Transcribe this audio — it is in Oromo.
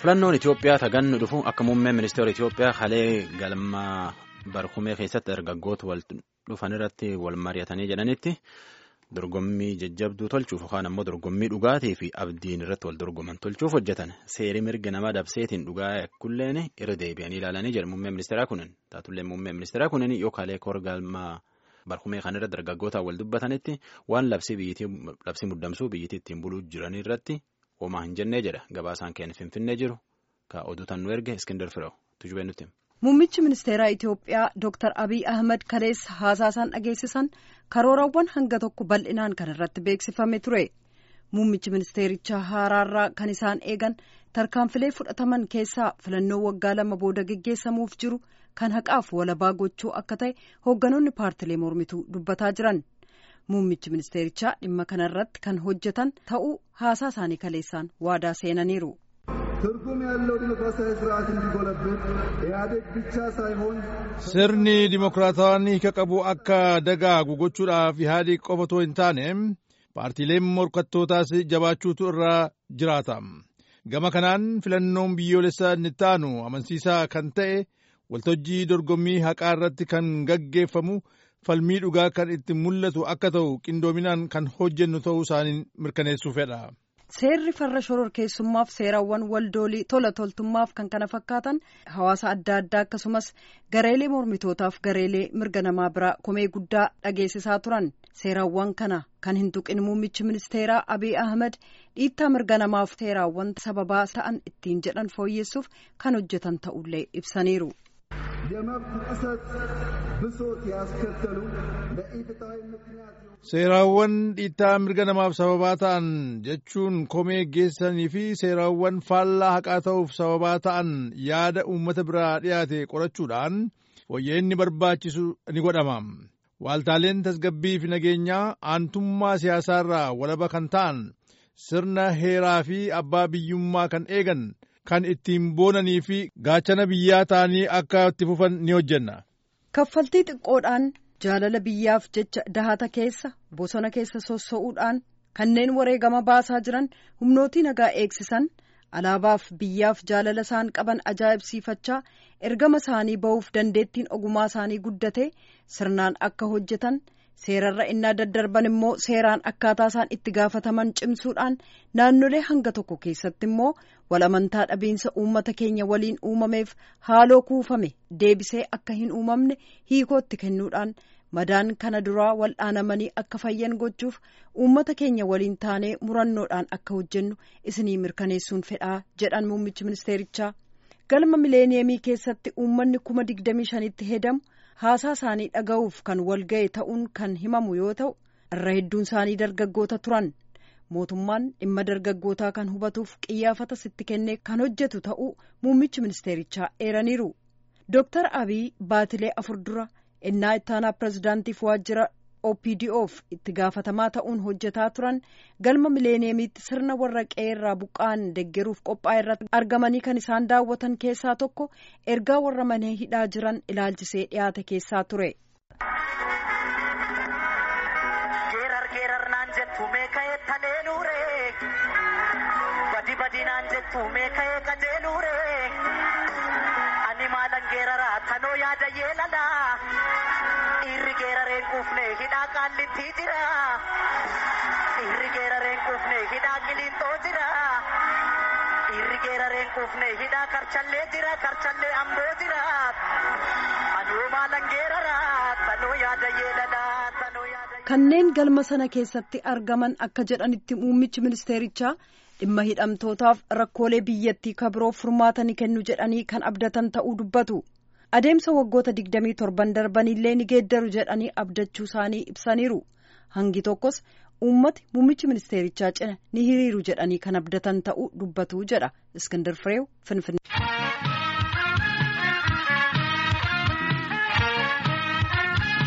Filannoon Itoophiyaa tagannu dhufu akka muummeen ministeera Itoophiyaa halee galma barkumee keessatti dargaggoota wal dhufan irratti wal mari'atanii jedhanitti dorgommii jajjabduu tolchuuf yookaan ammoo dorgommii dhugaatii fi abdiin irratti wal dorgoman tolchuuf hojjetan seerii mirga namaa dabseetiin dhugaa kulleen irra deebi'anii ilaalanii jedhu muummeen ministeeraa kunin taatullee muummeen ministeeraa kunin yoo kalee kor galma barkumee kan irra dargaggootaan wal dubbatanitti waan labsii muddamsuu biyyittii ittiin buluu jiran irratti. Homaa hin jennee jedha gabaasaan keenya finfinnee jiru ka oduutan nu erge iskindar firoo tujubee nutti. Muummichi ministeeraa Itoophiyaa Dr. Abiy Ahmed kaleessa haasaasan dhageessisan karoorawwan hanga tokko bal'inaan kan irratti beeksifame ture. Muummichi ministeerichaa haaraarraa kan isaan eegan tarkaanfilee fudhataman keessaa filannoo waggaa lama booda geggeessamuuf jiru kan haqaaf walabaa gochuu akka ta'e hoogganoonni paartilee mormituu dubbataa jiran. Muummichi ministeerichaa dhimma kanarratti kan hojjetan ta'uu haasaa isaanii kaleessaan waadaa seenaniiru. ትርጉም ያለው ዲሞክራሲያዊ ስርዓት እንዲጎለብት ኢህአዴግ ብቻ ሳይሆን sirni dimokiraatawaan hiika qabu akka dagaagu gochuudhaaf ihaadiq qofa otoo hin taane paartiileen morkattootaas jabaachuutu irraa jiraata gama kanaan filannoon biyyoolessaa inni taanu amansiisaa kan ta'e waltajjii dorgommii haqaa irratti kan gaggeeffamu falmii dhugaa kan itti mul'atu akka ta'u qindoominaan kan hojjennu ta'uu isaanii mirkaneessuu fedha. Seerri farra shororkeessummaaf seerawwan waldoolii tola toltummaaf kan kana fakkaatan hawaasa adda addaa akkasumas gareelee mormitootaaf gareelee mirga namaa biraa komee guddaa dhageessisaa turan seerawwan kana kan hin tuqin muummichi ministeeraa Abiy Ahmed dhiittaa mirga namaaf seeraawwan sababaa ta'an ittiin jedhan fooyyessuuf kan hojjetan ta'ullee ibsaniiru. የመብት ጥሰት ብሶት ያስከተሉ ለኢፍትሐዊ ምክንያት seeraawwan dhiittaa mirga namaaf sababaa ta'an jechuun komee geessanii fi seeraawwan faallaa haqaa ta'uuf sababaa ta'an yaada uummata biraa dhiyaate qorachuudhaan fooyya'inni barbaachisu ni godhama. Waaltaaleen tasgabbii fi nageenyaa aantummaa siyaasaarraa walaba kan ta'an sirna heeraa fi abbaa biyyummaa kan eegan kan ittiin boonanii fi gaachana biyyaa ta'anii akka itti fufan ni hojjenna. Kaffaltii xiqqoodhaan jaalala biyyaaf jecha dahata keessa bosona keessa sossa'uudhaan kanneen wareegama baasaa jiran humnootii nagaa eegsisan alaabaaf biyyaaf jaalala isaan qaban ajaa'ibsiifachaa ergama isaanii ba'uuf dandeettiin ogummaa isaanii guddate sirnaan akka hojjetan seerarra innaa daddarban immoo seeraan akkaataa isaan itti gaafataman cimsuudhaan naannolee hanga tokko keessatti immoo walamantaa dhabiinsa uummata keenya waliin uumameef haaloo kuufame deebisee akka hin uumamne hiikootti kennuudhaan madaan kana duraa wal'aanamanii akka fayyan gochuuf uummata keenya waliin taanee murannoodhaan akka hojjennu isinii mirkaneessuun fedhaa jedhan muummichi ministeerichaa galma mileeniyeemii keessatti uummanni kuma digdamii shanitti hedamu haasaa isaanii dhaga'uuf kan walga'e ta'uun kan himamu yoo ta'u irra hedduun isaanii dargaggoota turan mootummaan dhimma dargaggootaa kan hubatuuf qiyyaafata sitti kennee kan hojjetu ta'uu muummichi ministeerichaa eeraniiru dooktar abiy baatilee afur dura innaa ittaanaa pirezidaantiif waajjira opdoof itti gaafatamaa ta'uun hojjetaa turan galma mileeniyeemiitti sirna warra qe'eerraa buqqa'an deggeruuf qophaa'e irratti argamanii kan isaan daawwatan keessaa tokko ergaa warra mana hidhaa jiran ilaalchisee dhiyaate keessaa ture. Dhiirri geerareen quufne hidhaa qaallitti jira. Dhiirri geerareen quufne hidhaa qiliinxoo jira. Dhiirri geerareen quufne hidhaa karchallee jira. Karchallee amboo jira. Anuu maalan geerara. Tanoo yaada yeelala. Tanoo yaada. Kanneen galma sana keessatti argaman akka jedhanitti muummichi ministeerichaa dhimma hidhamtootaaf rakkoolee biyyattii kabiroof furmaata ni kennu jedhanii kan abdatan ta'uu dubbatu. adeemsa waggoota digdamii torban darbanillee ni geeddaru jedhanii abdachuu isaanii ibsaniiru hangi tokkos uummati muummichi ministeerichaa cina ni hiriiru jedhanii kan abdatan ta'uu dubbatu jedha iskindir fireew finfinnee.